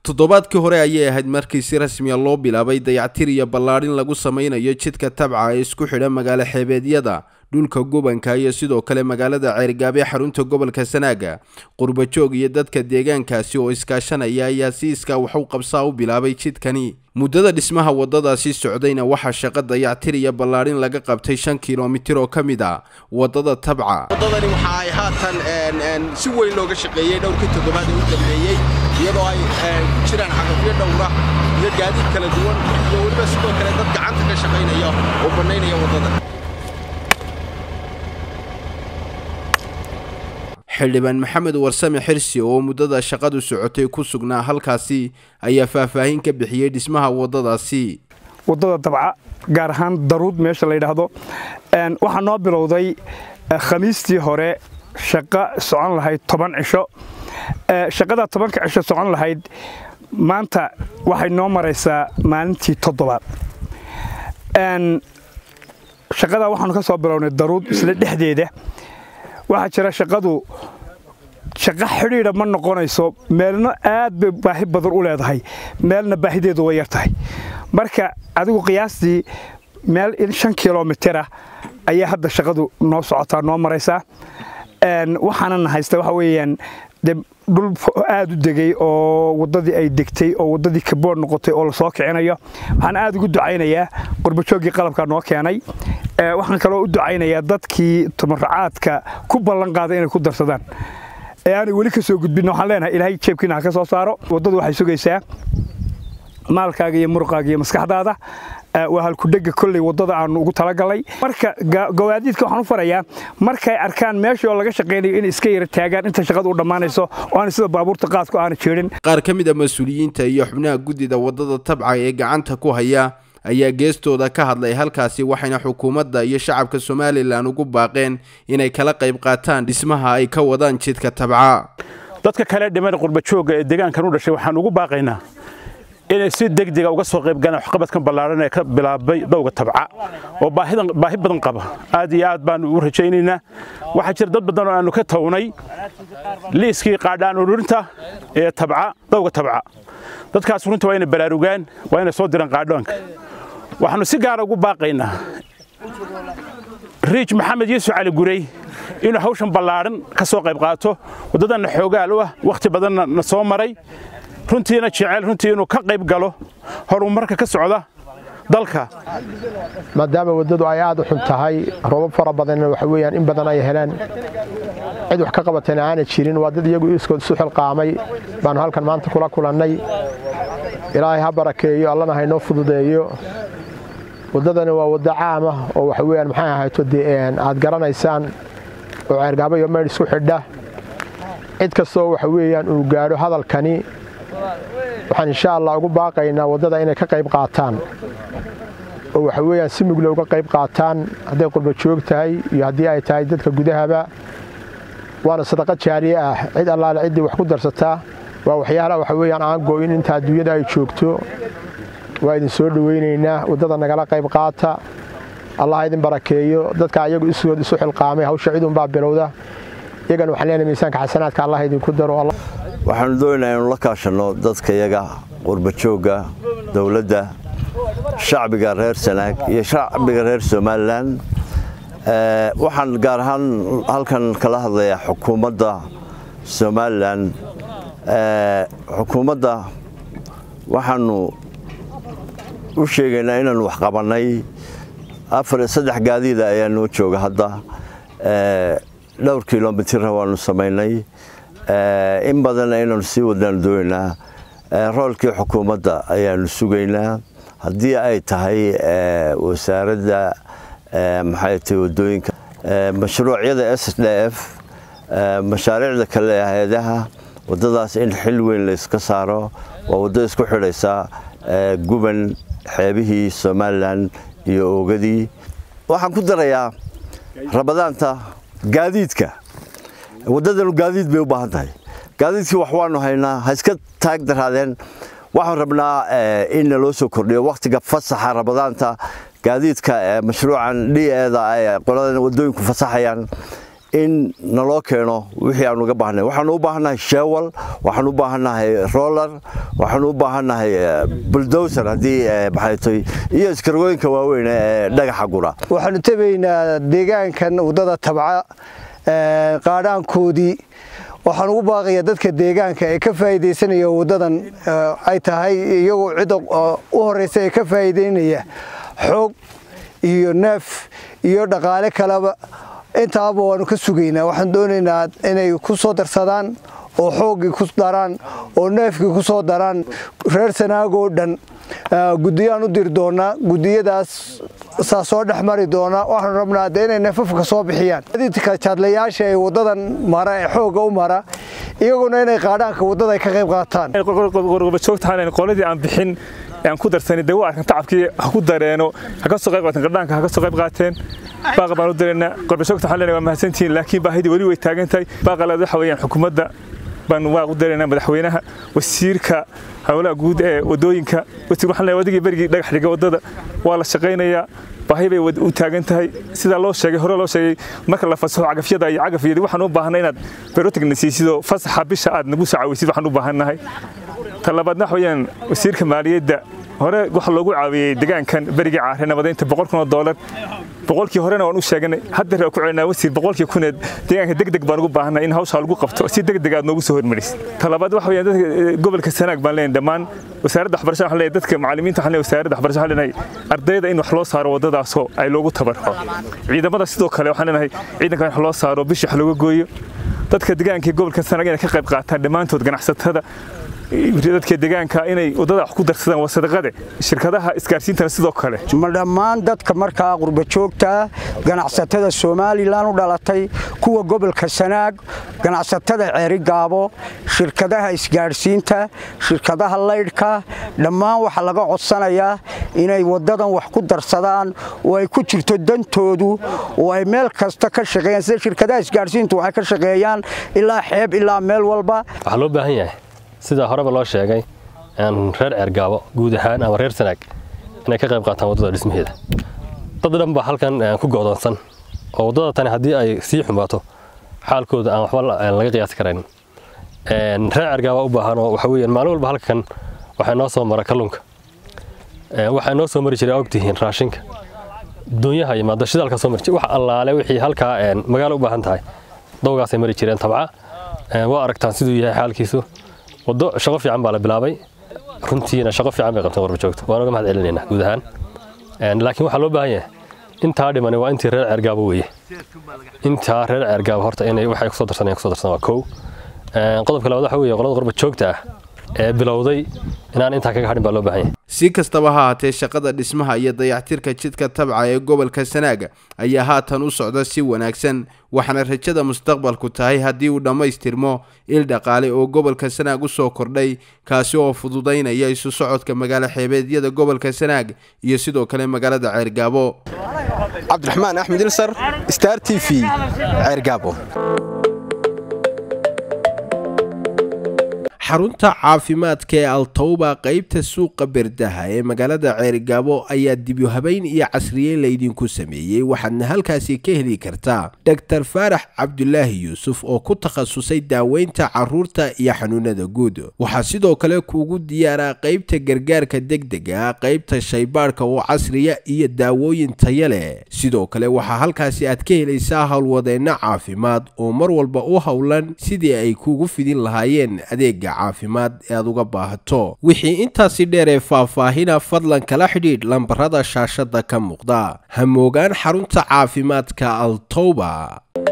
toddobaadkii hore ayay ahayd markii si rasmiya loo bilaabay dayactir iyo ballaadhin lagu sameynayo jidka tabca ee isku xidha magaalo xeebeedyada dhulka gobanka iyo sidoo kale magaalada ceergaabe xarunta gobolka sanaaga qurbajoog iyo dadka deegaankaasi oo iskaashanaya ayaa si iskaa waxu qabsaa u bilaabay jidkani muddada dhismaha waddadaasi socdayna waxaa shaqo dayactir iyo ballaadhin laga qabtay shan kilomitir oo ka mid a waddada tabca waddadani waxa ay haatan si weyn looga shaqeeyey dhowrkii toddobaad ee u dambeeyey iyadoo ay ku jiraan caqabyo dhowra iyo gaadiid kala duwan iyo weliba sidoo kale dad gacanta ka shaqaynaya oo bannaynaya waddada xildhibaan maxamed warsame xirsi oo muddada shaqadu socotay ku sugnaa halkaasi ayaa faahfaahin ka bixiyey dhismaha waddadaasi waddada dabca gaar ahaan daruud meesha la yidhaahdo waxaa noo bilowday khamiistii hore shaqo socon lahayd toban cisho shaqadaa tobanka cisho socon lahayd maanta waxay noo maraysaa maalintii toddobaad shaqadaa waxaanu ka soo bilownay daruud isla dhexdeeda waxaa jira shaqadu shaqo xidhiidha ma noqonayso meelna aad bay baahi badan u leedahay meelna baahideedu way yar tahay marka adigu qiyaastii meel in shan kilomitira ayaa hadda shaqadu noo socotaa noo maraysaa waxaanana haysta waxa weeyaan de dhul aad u degay oo waddadii ay degtay oo waddadii kabood noqotay oo lasoo kicinayo waxaan aad ugu ducaynayaa qurbajooggii qalabkaa noo keenay waxaan kaloo u ducaynayaa dadkii tumaracaadka ku ballan qaaday inay ku darsadaan ee aanay weli ka soo gudbin waxaan leenahay ilaahay jeebkiina ha ka soo saaro waddadu waxay sugaysaa maalkaaga iyo muruqaaga iyo maskaxdaada waa halkudhega kolley waddada aanu ugu talagalay marka gawaadiidka waxaan u farayaa markay arkaan meeshoo laga shaqaynayo inay iska yara taagaan inta shaqadu u dhammaanayso oo aan sida baabuurta qaadku aana jeedhin qaar ka mid a mas-uuliyiinta iyo xubnaha guddida waddada tabca ee gacanta ku haya ayaa geestooda ka hadlay halkaasi waxayna xukuumadda iyo shacabka somalilan ugu baaqeen inay kala qayb qaataan dhismaha ay ka wadaan jidka tabca dadka kale dhiman qurbajooga ee deegaankan u dhashay waxaan ugu baaqaynaa inay si degdega uga soo qayb galaan waxqabadkan ballaaran ee ka bilaabay dowga tabca oo baahi badan qaba aad iyo aad baanu u rajaynaynaa waxaa jira dad badan oo aanu ka tawnay liiskii qaadhaan ururinta ee tabca dowga tabca dadkaas runta waa inay baraarugaan waa inay soo diraan qaadhoonka waxaanu si gaara ugu baaqaynaa riij maxamed yuusuf cali gurey inuu hawshan ballaaran ka soo qayb qaato waddadanna xoogaal u ah wakhti badanna na soo maray runtiina jecel runtii inuu ka qayb galo horumarka ka socda dalka maadaama waddadu ay aad u xun tahay roobab fara badanna waxa weeyaan in badan ay heleen cid wax ka qabatayna aana jirin waa dad iyagu iskood isu xilqaamay baannu halkan maanta kula kulannay ilaahay ha barakeeyo allana haynoo fududeeyo waddadani waa waddo caamah oo waxa weeyaan maxay ahayto dee aad garanaysaan oo ceergaabo iyo maydh isku xidha cid kastoo waxa weeyaan uu gaadho hadalkani waxaan insha allah ugu baaqaynaa waddada inay ka qayb qaataan oo waxa weeyaan si mugle uga qayb qaataan hadday qurba joog tahay iyo haddii ay tahay dadka gudahaba waana sadaqa jaariye ah cid allaale ciddii wax ku darsataa waa waxyaalaha waxa weeyaan aan gooyin inta adduunyada ay joogto waa idin soo dhowaynaynaa waddada nagala qayb qaata allah idin barakeeyo dadka ayagu isood isu xilqaamay hawsha cidunbaa bilowda iyagana waxaan leenahay miisaanka xasanaadka allah idinku daro waxaanu doonaynaa inuu la kaashanno dadka yaga qurbajoogga dowladda shacbiga reer sanaag iyo shacbiga reer somalilan waxaan gaar ahaan halkan kala hadlayaa xukuumadda somalilan xukuumadda waxaanu u sheegaynaa inaanu wax qabannay saddex gaadiida ayaa noo jooga hadda dhowr kilomitirna waanu samaynay in badanna inaanu sii wadnaanu doonaynaa roolkii xukuumadda ayaanu sugaynaa haddii ay tahay wasaaradda maxay tahay waddooyinka mashruucyada s d f mashaariicda kale ee hay-adaha waddadaas in xil weyn layska saaro waa waddo isku xidhaysa guban xeebihii somalilan iyo oogadii waxaan ku darayaa rabadaanta gaadiidka waddadanu gaadiid bay u baahan tahay gaadiidkii wax waanu haynaa ha iska taag daraadeen waxaan rabnaa in naloo soo kordhiyo wakhtiga fasaxa rabadaanta gaadiidka mashruucan d eda ay qoladan waddooyinku fasaxayaan in naloo keeno wixii aanu uga baahnay waxaanu u baahannahay shewal waxaanu u baahannahay roller waxaanu u baahannahay buldowser haddii maxaytoy iyo iskargooyinka waaweyn ee dhagaxa gura waxaanu tabaynaa deegaankan waddada tabca qaadhaankoodii waxaan ugu baaqayaa dadka deegaanka ee ka faa'iidaysanaya waddadan ay tahay iyagoo cidda u horraysa ee ka faa'iidaynaya xoog iyo neef iyo dhaqaale kaleba intaaba waanu ka sugaynaa waxaan doonaynaa inay ku soo darsadaan oo xooggii ku daraan oo neefkii ku soo daraan reer sanaagoo dhan guddiyaan u diri doonaa guddiyadaas saa soo dhex mari doona waxaanu rabnaa de inay neefafka soo bixiyaan dadka jaadlayaasha ee waddadan mara ee xoogga u mara iyaguna inay qaadhaanka waddada ay ka qayb qaataan qorbajoogtahan qoladii aan bixin aan ku darsanin dee waa arkan tacabkii ha ku dareeno ha ka soo qayb qaateen qardhaanka ha ka soo qayb qaateen baaqa baan u dareynaa qorbajoogta waxaan leenahay waa mahadsantihiin laakiin baahidii weli way taagan tahay baaqa laad waxa weeyaan xukuumadda baan waa u dareynaa madaxweynaha wasiirka howlaha guud ee wadooyinka wasiir waxaan leeyahay wadigii berigii dhagax dhiga waddada waa la shaqaynayaa baahi bay u taagan tahay sidaa loo sheegay hore loo sheegay marka la fasaxo cagafyada iyo cagafyadii waxaan u baahanay inaad berotigna siisidoo fasaxa bisha aad nagu soo caawisid waxaan u baahannahay talabaadna waxa weeyaan wasiirka maaliyadda hore waxa loogu caawiyey deegaankan berigii caare nabadaynta boqol kun oo doolar boqolkii horena waan u sheeganay hadda ku celinaa wasiir boqolkii kuneed deegaanka degdeg baan ugu baahanay in hawshaa lagu qabto si degdeg aad noogu soo hormarisid talabaad waxa weeyaan dadka gobolka sanaag baan leenahay dhammaan wasaaradda waxbarashada waxaan leeyahay dadka macallimiinta waxaan leeyahay wasaaradda waxbarashada waxaan leenahay ardayda in wax loo saaro waddadaasoo ay loogu tabarco ciidamada sidoo kale waxaan leenahay ciidanka in wax loo saaro bishi wax looga gooyo dadka deegaanka gobolka sanaag inay ka qayb qaataan dhammaantood ganacsatada dadka deegaanka inay waddada wax ku darsadaan waa sadaqade shirkadaha isgaarsiintana sidoo kale ma dhammaan dadka markaa qurbajoogta ganacsatada somalilan u dhalatay kuwa gobolka sanaag ganacsatada ceerigaabo shirkadaha isgaadhsiinta shirkadaha laydhka dhammaan waxaa laga codsanayaa inay waddadan wax ku darsadaan oo ay ku jirto dantoodu oo ay meel kasta ka shaqeeyaan sida shirkadaha isgaadhsiintu waxay ka shaqeeyaan ilaa xeeb ilaa meel walba waxaa loo baahan yahay sida horeba loo sheegay reer ceergaabo guud ahaan ama reer sanaag inay ka qayb qaataan waddada dhismaheeda dad dhan baa halkan ku go'doonsan oo waddada tani haddii ay sii xumaato xaalkooda aan waxba laga qiyaasi karayn reer ceergaabo u baahan oo waxa weeyaan maalin walba halkan waxaa noo soo mara kalluunka waxaa noo soo mari jiray ogtihiin raashinka doonyaha yimaado shidaalka soo mari wax allaale wixii halkaa magaalo u baahan tahay dowgaasay mari jireen tabca waa aragtaan siduu yahay xaalkiisu waddo shaqo fiican baa la bilaabay runtiina shaqo fiican bay qabteen warbajoogta waan uga mahad celinaynaa guud ahaan laakiin waxaa loo baahan yahay intaa dhimani waa intii reer ceergaabo weeye intaa reer ceergaabo horta inay waxay kusoo darsanayaan kusoo darsan waa kow qodobka labaad waxa weeye qolada qurbajoogta ah ee bilowday inaan intaa kaga hadhin baa loo baahan yahay si kastaba ha haatee shaqada dhismaha iyo dayactirka jidka tabca ee gobolka sanaaga ayaa haatan u socda si wanaagsan waxaana rajada mustaqbalku tahay haddii uu dhammaystirmo il dhaqaale oo gobolka sanaag u soo kordhay kaasi oo fududaynaya isu socodka magaalo xeebeedyada gobolka sanaag iyo sidoo kale magaalada ceergaabo cabdiraxmaan axmed ilsar star t v ceergaabo xarunta caafimaadka ee altowba qaybta suuqa berdaha ee magaalada ceerigaabo ayaa dibyohabayn iyo casriyeyn laydinku sameeyey waxaadna halkaasi ka heli kartaa doktor faarax cabdulaahi yuusuf oo ku takhasusay daaweynta caruurta iyo xanuunada guud waxaa sidoo kale kuugu diyaaraa qaybta gargaarka degdega qaybta shaybaadhka oo casriya iyo daawooyin taya leh sidoo kale waxaa halkaasi aad ka helaysaa howlwadeenno caafimaad oo mar walba u howlan sidii ay kuugu fidin lahaayeen adeega caafimaad ee aad uga baahato wixii intaasi dheer ee faahfaahina fadlan kala xidhiidh lambarada shaashada ka muuqda ha moogaan xarunta caafimaadka altowba